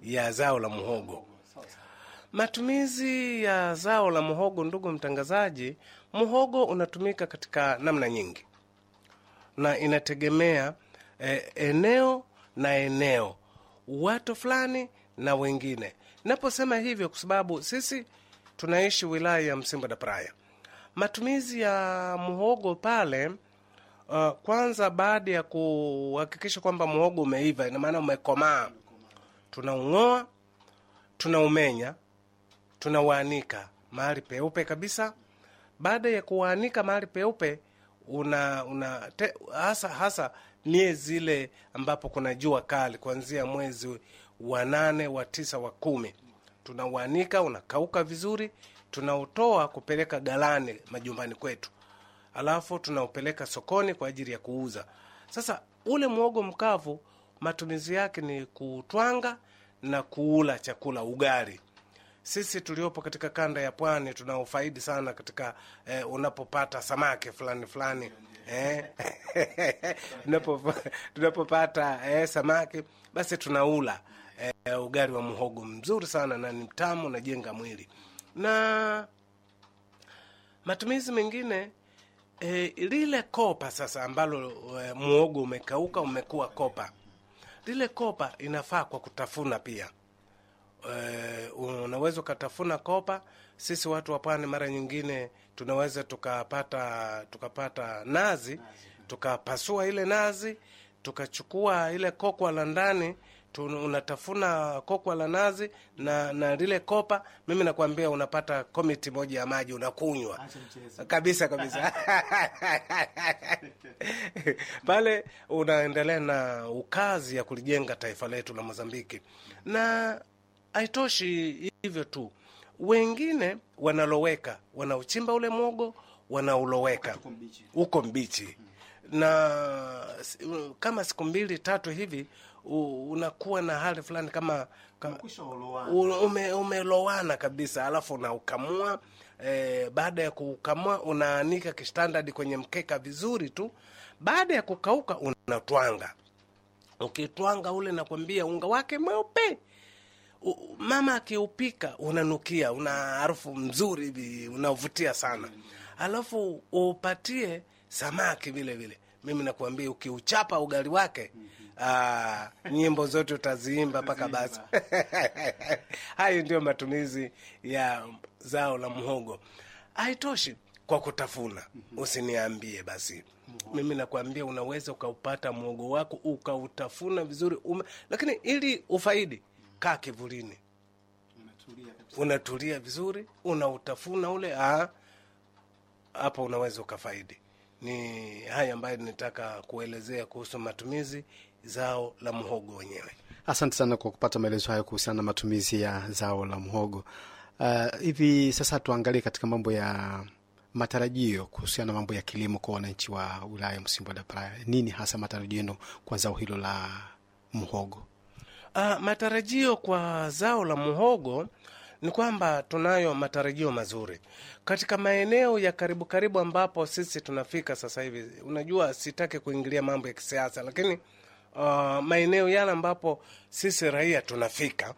ya zao la muhogo. Matumizi ya zao la muhogo, ndugu mtangazaji, muhogo unatumika katika namna nyingi na inategemea eh, eneo na eneo, watu fulani na wengine. Naposema hivyo kwa sababu sisi tunaishi wilaya ya Msimbo da Praia. Matumizi ya muhogo pale uh, kwanza baada ya kuhakikisha kwamba muhogo umeiva, ina maana umekomaa, tunaung'oa, tunaumenya, tunauanika mahali peupe kabisa. Baada ya kuanika mahali peupe, una, una te, hasa hasa miezi ile ambapo kuna jua kali, kuanzia mwezi wa nane, wa tisa, wa kumi, tunauanika unakauka vizuri, tunautoa kupeleka galani majumbani kwetu alafu tunaupeleka sokoni kwa ajili ya kuuza. Sasa ule mwogo mkavu matumizi yake ni kutwanga na kuula chakula ugali. Sisi tuliopo katika kanda ya pwani tunaufaidi sana katika eh, unapopata samaki fulani fulani eh, tunapo- tunapopata eh, samaki basi tunaula eh, ugali wa muhogo mzuri sana na ni mtamu, unajenga mwili na matumizi mengine e, lile kopa sasa ambalo e, muogo umekauka umekuwa kopa, lile kopa inafaa kwa kutafuna pia. E, unaweza ukatafuna kopa. Sisi watu wa pwani mara nyingine tunaweza tukapata tukapata nazi tukapasua ile nazi tukachukua ile kokwa la ndani tu- unatafuna kokwa la nazi na na lile kopa, mimi nakwambia unapata komiti moja ya maji unakunywa kabisa kabisa pale unaendelea na ukazi ya kulijenga taifa letu la Mozambiki. Na haitoshi hivyo tu, wengine wanaloweka, wanauchimba ule mwogo, wanauloweka uko mbichi na s- kama siku mbili tatu hivi u- unakuwa na hali fulani kama, kama u- ume, umelowana kabisa, alafu unaukamua eh, baada ya kukamua unaanika kistandard kwenye mkeka vizuri tu. Baada ya kukauka unatwanga. Ukitwanga ule, nakwambia unga wake mweupe U- mama akiupika unanukia, una harufu mzuri hivi unavutia sana, alafu upatie samaki vile vile. Mimi nakuambia ukiuchapa ugali wake aa, nyimbo zote utaziimba mpaka basi. Hayo ndio matumizi ya zao la mhogo. Haitoshi kwa kutafuna, usiniambie basi. Mimi nakwambia unaweza ukaupata mwogo wako ukautafuna vizuri ume, lakini ili ufaidi, kaa kivulini, unatulia vizuri, unautafuna ule ah, hapo unaweza ukafaidi. Ni haya ambayo nitaka kuelezea kuhusu matumizi zao la mhogo wenyewe. Asante sana kwa kupata maelezo hayo kuhusiana na matumizi ya zao la mhogo. Uh, hivi sasa tuangalie katika mambo ya matarajio kuhusiana na mambo ya kilimo kwa wananchi wa wilaya ya Msimbo da Praia. Nini hasa matarajio yenu kwa zao hilo la mhogo? Ah, matarajio kwa zao la muhogo ni kwamba tunayo matarajio mazuri katika maeneo ya karibu karibu ambapo sisi tunafika sasa hivi. Unajua, sitaki kuingilia mambo ya kisiasa, lakini uh, maeneo yale ambapo sisi raia tunafika,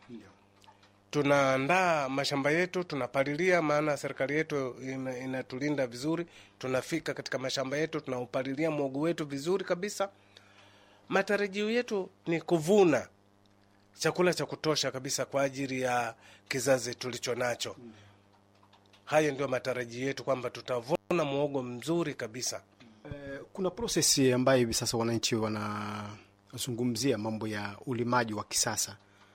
tunaandaa mashamba yetu, tunapalilia, maana serikali yetu ina- inatulinda vizuri. Tunafika katika mashamba yetu, tunaupalilia mwogo wetu vizuri kabisa. Matarajio yetu ni kuvuna chakula cha kutosha kabisa kwa ajili ya kizazi tulicho nacho. Hayo ndio matarajio yetu kwamba tutavuna muogo mzuri kabisa. Eh, kuna prosesi ambayo hivi sasa wananchi wanazungumzia mambo ya ulimaji wa kisasa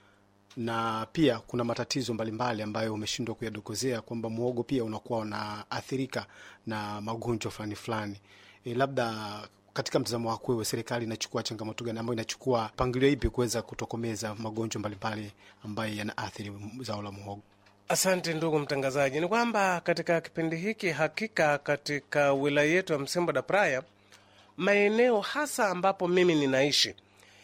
na pia kuna matatizo mbalimbali ambayo umeshindwa kuyadokozea kwamba muogo pia unakuwa unaathirika na magonjwa fulani fulani. E, labda katika mtazamo wako wewe, serikali inachukua changamoto gani ambayo inachukua mpangilio ipi kuweza kutokomeza magonjwa mbalimbali ambayo yanaathiri zao la muhogo? Asante ndugu mtangazaji, ni kwamba katika kipindi hiki hakika katika wilaya yetu ya Msimbo da Praia, maeneo hasa ambapo mimi ninaishi,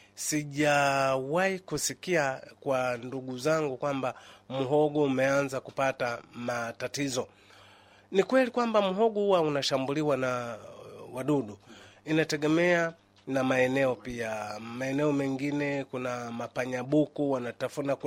sijawahi kusikia kwa ndugu zangu kwamba mhogo umeanza kupata matatizo. Ni kweli kwamba mhogo huwa unashambuliwa na uh, wadudu, inategemea na maeneo pia. Maeneo mengine kuna mapanyabuku wanatafuna